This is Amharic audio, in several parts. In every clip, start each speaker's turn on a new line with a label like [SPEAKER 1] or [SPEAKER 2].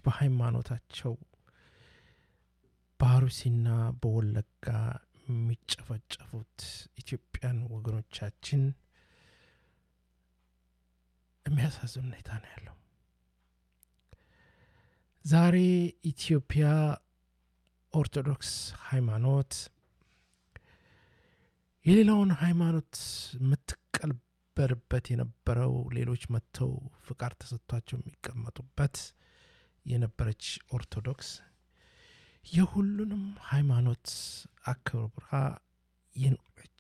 [SPEAKER 1] በሃይማኖታቸው በአሩሲና በወለጋ የሚጨፈጨፉት ኢትዮጵያን ወገኖቻችን የሚያሳዝን ሁኔታ ነው ያለው። ዛሬ ኢትዮጵያ ኦርቶዶክስ ሃይማኖት የሌላውን ሃይማኖት የምትቀበልበት የነበረው ሌሎች መጥተው ፍቃድ ተሰጥቷቸው የሚቀመጡበት የነበረች ኦርቶዶክስ የሁሉንም ሃይማኖት አክብራ የኖረች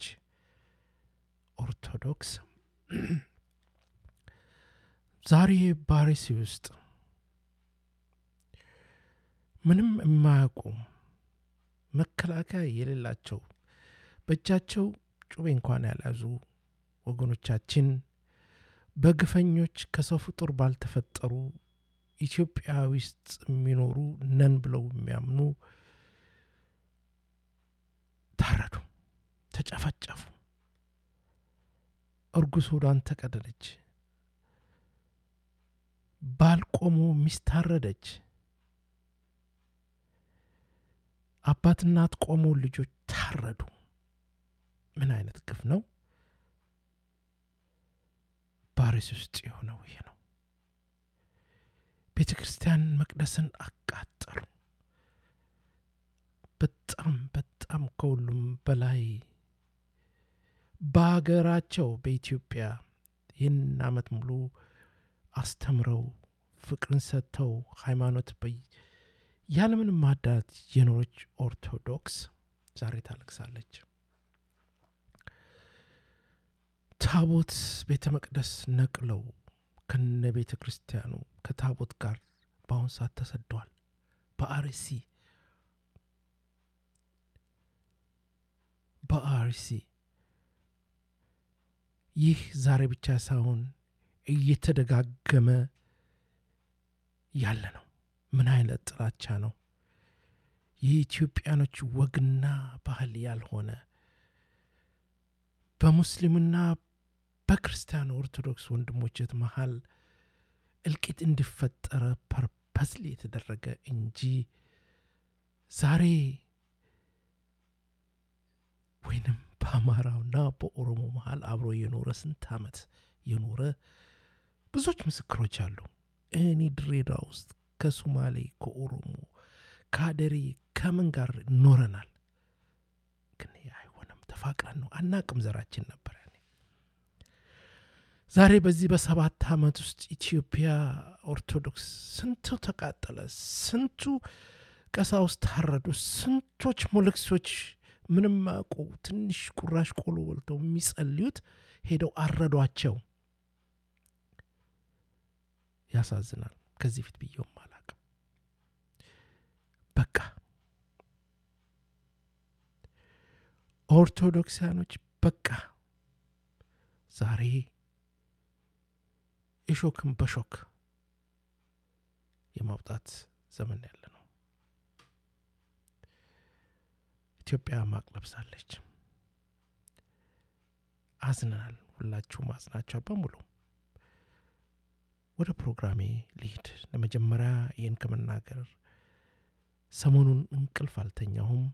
[SPEAKER 1] ኦርቶዶክስ ዛሬ ባሪሲ ውስጥ ምንም የማያውቁ መከላከያ የሌላቸው በእጃቸው ጩቤ እንኳን ያልያዙ ወገኖቻችን በግፈኞች ከሰው ፍጡር ባልተፈጠሩ ኢትዮጵያ ውስጥ የሚኖሩ ነን ብለው የሚያምኑ ታረዱ፣ ተጨፈጨፉ። እርጉዝ ሆዷን ተቀደደች። ባል ቆሞ ሚስት ታረደች። አባት እናት ቆሞ ልጆች ታረዱ። ምን አይነት ግፍ ነው? ባሪስ ውስጥ የሆነው ይሄ ነው። ቤተ ክርስቲያን መቅደስን አቃጠሉ። በጣም በጣም ከሁሉም በላይ በሀገራቸው በኢትዮጵያ ይህን ዓመት ሙሉ አስተምረው ፍቅርን ሰጥተው ሃይማኖት ያለምንም ማዳት የኖረች ኦርቶዶክስ ዛሬ ታለቅሳለች። ታቦት ቤተ መቅደስ ነቅለው ከነ ቤተ ክርስቲያኑ ከታቦት ጋር በአሁን ሰዓት ተሰደዋል። በአርሲ በአርሲ ይህ ዛሬ ብቻ ሳይሆን እየተደጋገመ ያለ ነው። ምን አይነት ጥላቻ ነው? የኢትዮጵያኖች ወግና ባህል ያልሆነ በሙስሊምና በክርስቲያን ኦርቶዶክስ ወንድሞችት መሀል እልቂት እንዲፈጠረ ፐርፐስሊ የተደረገ እንጂ ዛሬ ወይንም በአማራውና በኦሮሞ መሀል አብሮ የኖረ ስንት ዓመት የኖረ ብዙዎች ምስክሮች አሉ። እኔ ድሬዳዋ ውስጥ ከሱማሌ፣ ከኦሮሞ፣ ከአደሬ ከምን ጋር ኖረናል። ግን አይሆንም። ተፋቅረን ነው አናቅም። ዘራችን ነበር ያኔ። ዛሬ በዚህ በሰባት ዓመት ውስጥ ኢትዮጵያ ኦርቶዶክስ ስንቱ ተቃጠለ፣ ስንቱ ቀሳውስት ታረዱ፣ ስንቶች ሞለክሶች ምንም አውቁ ትንሽ ቁራሽ ቆሎ በልተው የሚጸልዩት ሄደው አረዷቸው። ያሳዝናል። ከዚህ ፊት ብየውም አላቅም። በቃ ኦርቶዶክሳኖች በቃ ዛሬ እሾክን በሾክ የማውጣት ዘመን ያለ ነው። ኢትዮጵያ ማቅ ለብሳለች። አዝነናል። ሁላችሁም አዝናቸው በሙሉ ወደ ፕሮግራሜ ልሂድ። ለመጀመሪያ ይህን ከመናገር ሰሞኑን እንቅልፍ አልተኛሁም።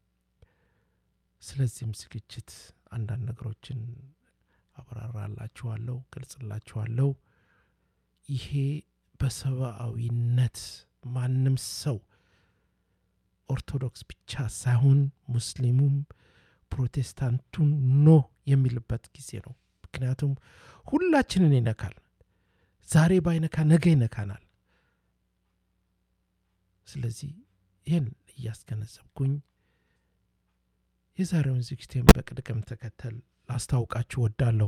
[SPEAKER 1] ስለዚህም ዝግጅት አንዳንድ ነገሮችን አብራራላችኋለሁ፣ ገልጽላችኋለሁ። ይሄ በሰብአዊነት ማንም ሰው ኦርቶዶክስ ብቻ ሳይሆን ሙስሊሙም ፕሮቴስታንቱን ኖ የሚልበት ጊዜ ነው። ምክንያቱም ሁላችንን ይነካል። ዛሬ ባይነካ ነገ ይነካናል። ስለዚህ ይህን እያስገነዘብኩኝ የዛሬውን ዝግጅቴን በቅደም ተከተል ላስታውቃችሁ ወዳለሁ።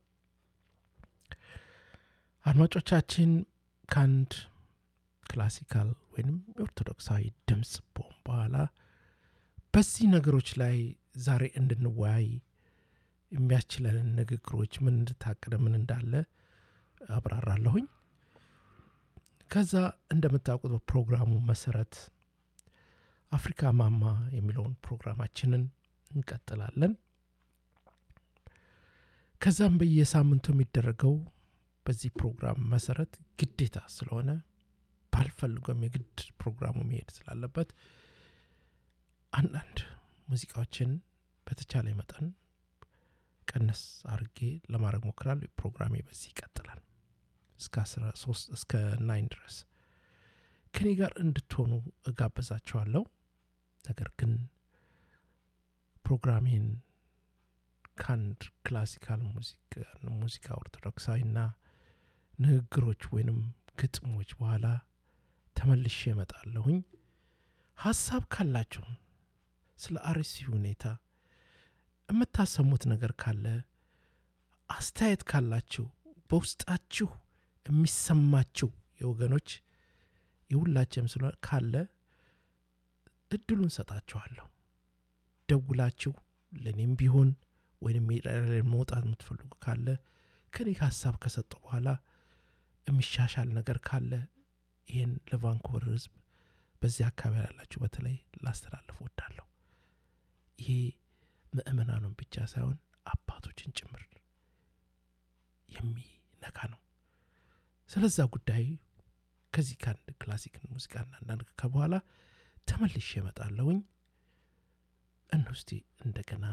[SPEAKER 1] አድማጮቻችን ከአንድ ክላሲካል ወይም የኦርቶዶክሳዊ ድምፅ ቦም በኋላ በዚህ ነገሮች ላይ ዛሬ እንድንወያይ የሚያስችለንን ንግግሮች ምን እንድታቅደ ምን እንዳለ አብራራለሁኝ። ከዛ እንደምታውቁት በፕሮግራሙ መሰረት አፍሪካ ማማ የሚለውን ፕሮግራማችንን እንቀጥላለን። ከዛም በየሳምንቱ የሚደረገው በዚህ ፕሮግራም መሰረት ግዴታ ስለሆነ ባልፍ አልፈልገም የግድ ፕሮግራሙ መሄድ ስላለበት አንዳንድ ሙዚቃዎችን በተቻለ መጠን ቀነስ አርጌ ለማድረግ ሞክራለሁ። ፕሮግራሜ በዚህ ይቀጥላል እስከ 13 እስከ ናይን ድረስ ከኔ ጋር እንድትሆኑ እጋብዛችኋለሁ። ነገር ግን ፕሮግራሜን ከአንድ ክላሲካል ሙዚቃ ኦርቶዶክሳዊና ንግግሮች ወይንም ግጥሞች በኋላ ተመልሼ እመጣለሁኝ። ሀሳብ ካላችሁ ስለ አርሲ ሁኔታ የምታሰሙት ነገር ካለ አስተያየት ካላችሁ በውስጣችሁ የሚሰማችሁ የወገኖች የሁላችንም ስለሆነ ካለ እድሉን ሰጣችኋለሁ። ደውላችሁ ለእኔም ቢሆን ወይም መውጣት የምትፈልጉ ካለ ከኔ ሀሳብ ከሰጠው በኋላ የሚሻሻል ነገር ካለ ይህን ለቫንኩቨር ሕዝብ በዚህ አካባቢ ያላችሁ በተለይ ላስተላልፍ ወዳለሁ። ይሄ ምእመናኑን ብቻ ሳይሆን አባቶችን ጭምር የሚነካ ነው። ስለዛ ጉዳይ ከዚህ ከአንድ ክላሲክ ሙዚቃና አንዳንድ ከበኋላ ተመልሼ እመጣለሁኝ። እንውስቲ እንደገና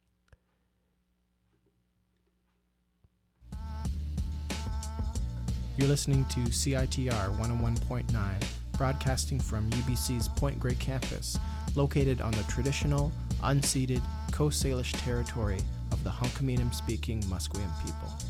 [SPEAKER 2] You're listening to CITR 101.9, broadcasting from UBC's Point Grey campus, located on the traditional, unceded Coast Salish territory of the Hunkaminam speaking Musqueam people.